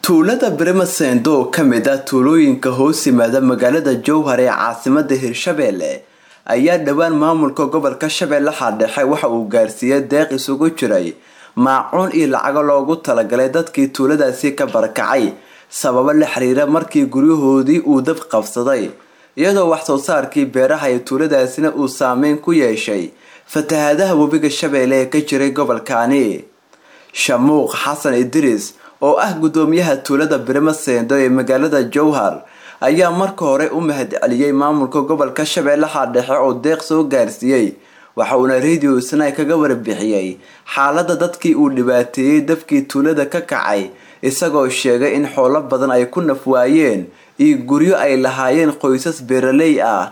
tuulada Bremasendo oo ka mid ah tuulooyinka hoos yimaada magaalada Jowhar ee caasimadda Hirshabelle ayaa dhowaan maamulka gobolka Shabeellaha Dhexe waxa uu gaarsiiyay deeq isugu jiray maacuun iyo lacago loogu talagalay dadkii tuuladaasi ka barakacay sababo la xiriira markii guryahoodii uu dab qabsaday iyadoo wax soo saarkii beeraha ee tuuladaasina uu saameyn ku yeeshay fatahaadaha webiga Shabeelle ee ka jiray gobolkaani shamuuq xasan idriis oo ah gudoomiyaha tuulada Bremasendo ee magaalada Jowhar ayaa marka hore u mahadceliyay maamulka gobolka Shabeellaha Dhexe oo deeq soo gaarsiiyay waxa uuna radio Snai kaga warbixiyay xaaladda dadkii uu dhibaateeyay dabkii tuulada ka kacay isagoo sheegay in xoolo badan ay ku naf waayeen iyo guryo ay lahaayeen qoysas beeraley ah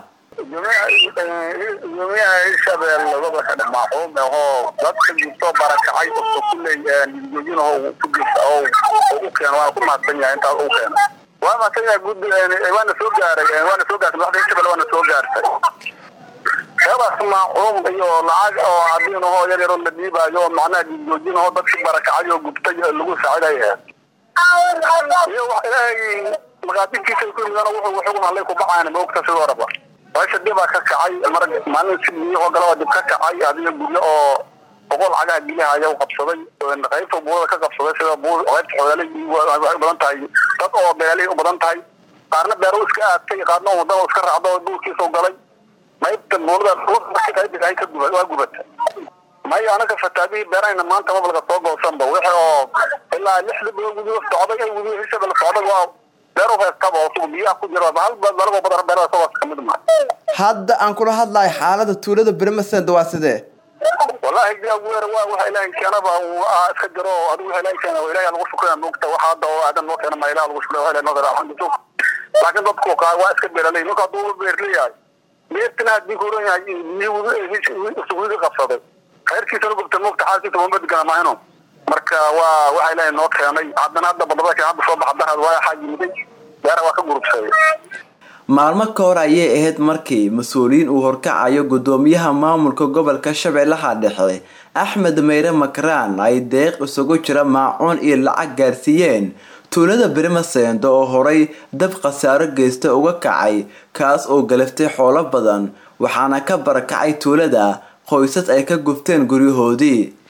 gudoomiyaha hirshabelle gobolka dhamaxuum ahoo dadka jirto barakacay oo kulley joojinaho ku jirta oo u keeno waana ku mahadsan yahay intaas u keeno waa mahadsan yahay gud waana soo gaaray waana soo gaartay madaxda hirshabelle waana soo gaartay heedaas maacuum iyo lacag oo cadiin ahoo yar yaroo la dhiibaayo oo macnaha joojinaho dadkii barakacay oo gubtay lagu saaciday ahayd iyo wax ilaahay maqaadirkiisa ku yimidana wuxuu wuxuu hadlay ku baxaana moogta sidoo raba meesha dibaa ka kacay mar maalin si biyahoo galaba dib ka kacay adiga guryo oo boqol cagaha gilihaya u qabsaday qaybta buurada ka qabsaday sida buur qaybta xoolaaley waxay u badan tahay dad oo beeraley u badan tahay qaarna beero iska aadtay qaarna wadan iska raacdo oo duurkiisa u galay qaybta buurada qaybta ay ka guba waa gubata may anaga fataabihii beerahayna maanta mabalka soo goosanba wixii oo ilaa lixda bilood gudiga socday ay gudiga hirshabelle socday waa beero heestaba oo sugu biyaha ku jira hal dalagoo badan beerada sabaas kamid ma hadda aan kula hadlayo xaalada tuulada Bremasendo waa sidee wallahi jaaweer waa waxa ilaahay keenaba uu iska jiro adigu waxa ilaahay keena ilaahay lagu shukriyaa moogta waxa hadda oo aadan loo keena ma ilaahay lagu shukriyaa ilaahay noo alxamdulillah laakiin dadku qaar waa iska beeralay marka duu beerleeyahay beertina hadii ku oran yahay isugu qabsaday khayrkiisana gubta moogta xaalkiisa uma badgana maahino marka waa waxa ilaahay noo keenay haddana hadda badabada hadda soo baxa darad waa xaaj yimiday beera waa ka gurubsaday maalmo ka hor ayay ahayd markii mas-uuliyiin uu horkacayo gudoomiyaha maamulka gobolka shabeellaha dhexe axmed meyre makraan ay deeq isugu jira maacuun iyo lacag gaarsiiyeen tuulada Bremasendo oo horay dab khasaaro geysta uga kacay kaas oo galaftay xoolo badan waxaana ka barakacay tuulada qoysas ay ka gubteen guryahoodii